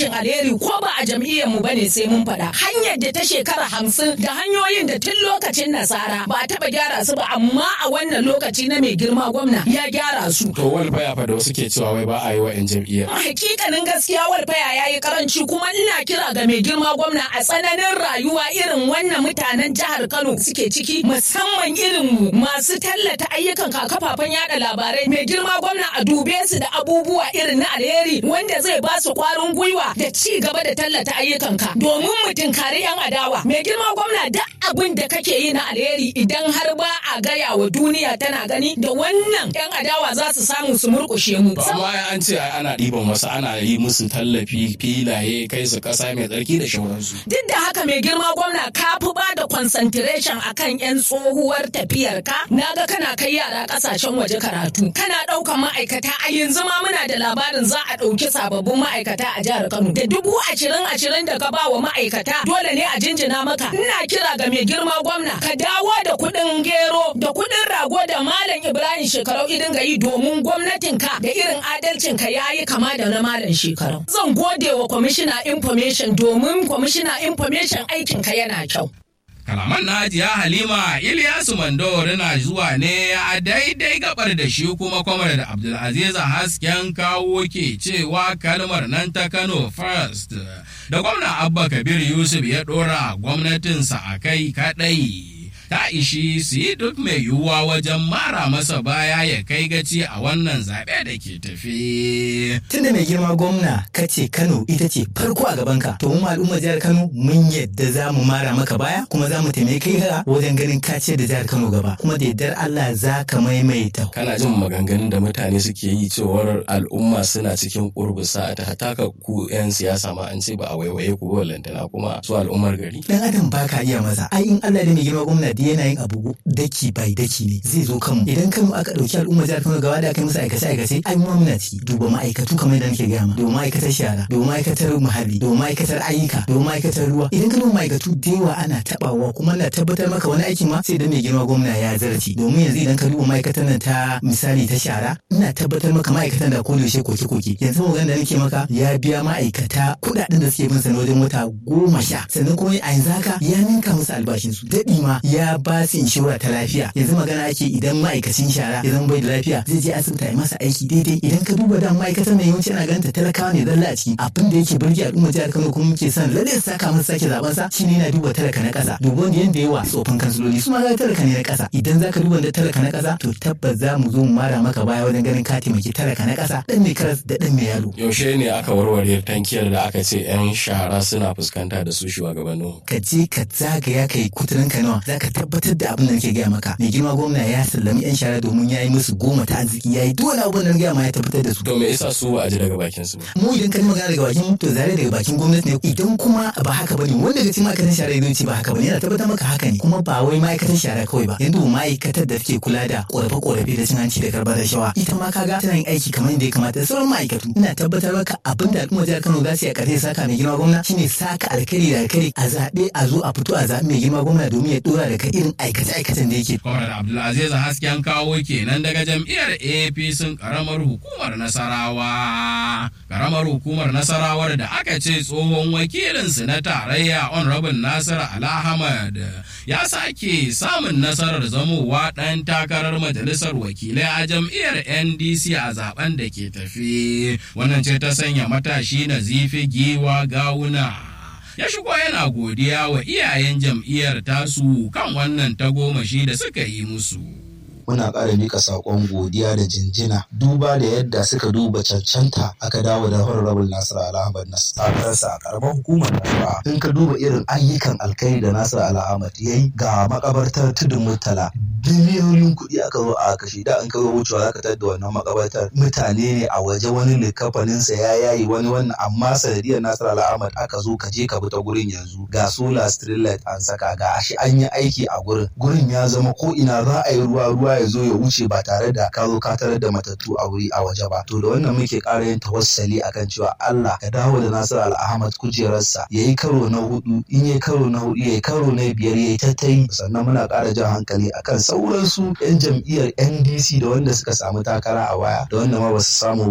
alheri ko ba a jam'iyyar mu bane sai mun faɗa hanyar da ta shekara hamsin da hanyoyin da tun lokacin nasara ba a taɓa gyara su ba amma a wannan lokaci na mai girma gwamna ya gyara su. To walfaya fa da wasu ke cewa wai ba a yi wa 'yan jam'iyyar. Hakikanin gaskiya walfaya ya yi karanci kuma ina kira ga mai girma gwamna a tsananin rayuwa irin wannan mutanen jihar Kano suke ciki musamman irin mu masu tallata ayyukan kafafen yada labarai mai girma gwamna a dube su da abubuwa irin na alheri wanda zai ba su kwarin gwiwa da ci gaba da tallata ayyukanka domin mu tinkari yan adawa mai girma gwamna duk abin da kake yi na alheri idan har ba a gaya wa duniya tana gani da wannan yan adawa za su samu su murkushe mu amma an ce ana ɗiban wasu ana yi musu tallafi filaye kai su ƙasa mai tsarki da shauransu duk da haka mai girma gwamna ka fi ba da concentration akan yan tsohuwar tafiyar ka naga kana kai yara ƙasashen waje karatu kana ɗaukan ma'aikata a yanzu ma muna da labarin za a ɗauki sababbin ma'aikata a jihar Kano da dubu ashirin ashirin da ka ba wa ma'aikata dole ne a jinjina maka ina kira ga mai girma gwamna ka dawo da kuɗin gero da kuɗin rago da malam Ibrahim shekarau idin ga yi domin gwamnatin ka da irin adalcin ka yayi kama da na malam shekarau zan gode wa kwamishina information domin kwamishina information aikin ka yana kyau Kalaman na Hajiya Halima Ilyasu Mandawari na zuwa ne a daidai gabar da shi kuma kwamar da Abdulaziz Hasken kawo ke cewa kalmar nan ta Kano First da gwamna Abba Kabir Yusuf ya ɗora gwamnatinsa a kai kaɗai. ta ishi su yi duk mai yiwuwa wajen mara masa baya ya kai gaci a wannan zaɓe da ke tafi. Tunda mai girma gwamna ka ce Kano ita ce farko a gabanka, to mu al'ummar jihar Kano mun yadda za mu mara maka baya kuma za mu taimake ka wajen ganin ka ce da jihar Kano gaba kuma da yardar Allah za ka maimaita. Kana jin maganganun da mutane suke yi cewar al'umma suna cikin kurbusa ta hataka ku 'yan siyasa ma an ce ba a waiwaye ku ba lantana kuma su al'ummar gari. Dan adam ba ka iya masa. Ai in Allah da mai girma gwamna da yana yin abu daki bai daki ne zai zo kanmu. Idan Kano aka ɗauki al'ummar jihar Kano gaba da aka yi musu aikace aikace ai mu muna ci duba ma'aikatu kamar yadda nake gaya ma. Duba ma'aikatar shara, duba ma'aikatar muhalli, duba ma'aikatar ayyuka, duba ma'aikatar ruwa. Idan ka duba ma'aikatu da yawa ana tabawa kuma na tabbatar maka wani aikin ma sai da mai girma gwamna ya zarci. Domin yanzu idan ka duba ma'aikatar nan ta misali ta shara ina tabbatar maka ma'aikatan da ko yaushe koke-koke. Yanzu magana da nake maka ya biya ma'aikata kuɗaɗen da suke bin sa wajen wata goma sha. Sannan kuma a yanzu haka ya ninka musu albashinsu. Daɗi ma ya ba su inshora ta lafiya. Yanzu magana ake idan ma'aikacin shara ya zama bai da lafiya zai je asibiti a masa aiki daidai. Idan ka duba da ma'aikatan nan yawanci ana ganin ta talakawa ne zalla a ciki. Abin da yake burge al'umma jihar Kano kuma muke son lalle su saka masa sake zaben sa shine yana duba talaka na ƙasa. Duba wanda yanda yawa tsofin kansiloli su ma ga talaka ne na ƙasa. Idan zaka duba da talaka na ƙasa to tabbas za mu zo mu mara maka baya wajen ganin ka taimaki talaka na ƙasa dan mai karas da dan mai yalo. Yaushe ne aka warware tankiyar da aka ce 'yan shara suna fuskanta da su shugabannin? Ka je ka zagaya ka yi kuturin ka nawa za ka tabbatar da abin da nake gaya maka. Mai girma gwamna ya sallami 'yan shara domin ya yi musu goma ta arziki ya yi duk wani abin da na gaya ma ya tabbatar da su. To me yasa su ba a ji daga bakin su ba? Mu idan ka ji magana daga bakin to zare daga bakin gwamnati ne idan kuma ba haka bane wanda daga cikin ma'aikatan shara ya ce ba haka bane yana tabbatar maka haka ne kuma ba wai ma'aikatan shara kawai ba yanzu ma'aikatar da take kula da korafe-korafe da cin hanci da karbar rashawa ita ma kaga tana yin aiki kamar yadda ya kamata da sauran ma'aikatu ina tabbatar maka abin da al'ummar jihar Kano za su yi a ƙarshe saka mai girma gwamna shine saka alkali da alkali a zaɓe a zo a fito a zaɓi mai girma gwamna domin ya dora da irin aikace-aikacen da yake. Kwamar Abdulaziz Hasken kawo kenan daga jam'iyyar APC karamar hukumar Nasarawa. Karamar hukumar Nasarawar da aka ce tsohon wakilinsu na tarayya Honorable Nasir Alhamad ya sake samun nasarar zamowa ɗan takarar majalisar wakilai a jam'iyyar NDC a zaben da ke tafi. Wannan ce ta sanya matashi na zifi giwa gawuna. ya shigo yana godiya wa iyayen jam'iyyar tasu kan wannan tagomashi da suka yi musu. muna ƙara mika saƙon godiya da jinjina duba da yadda suka duba cancanta aka dawo da honorable Nasiru Alhamad na takararsa a ƙaramar hukumar Nasara. In ka duba irin ayyukan alkai da Nasiru Alhamad ya yi ga makabartar tudun Murtala biliyoyin kuɗi aka zo a kashe da an kawo wucewa za ka tadda wannan makabartar mutane ne a waje wani likafaninsa ya yayi wani wannan amma sanadiyar Nasiru Alhamad aka zo ka je ka bi ta gurin yanzu ga solar street light an saka ga shi an yi aiki a gurin gurin ya zama ko ina za a yi ruwa ruwa ya zo ya wuce ba tare da ka zo ka tarar da matattu a wuri a waje ba to da wannan muke ƙara yin tawassali akan cewa Allah ka dawo da Nasiru Al-Ahmad kujerarsa yayi karo na hudu in yayi karo na hudu yayi karo na biyar yayi tattai sannan muna ƙara jan hankali akan sauransu yan jam'iyyar NDC da wanda suka samu takara a waya da wanda ma ba su samu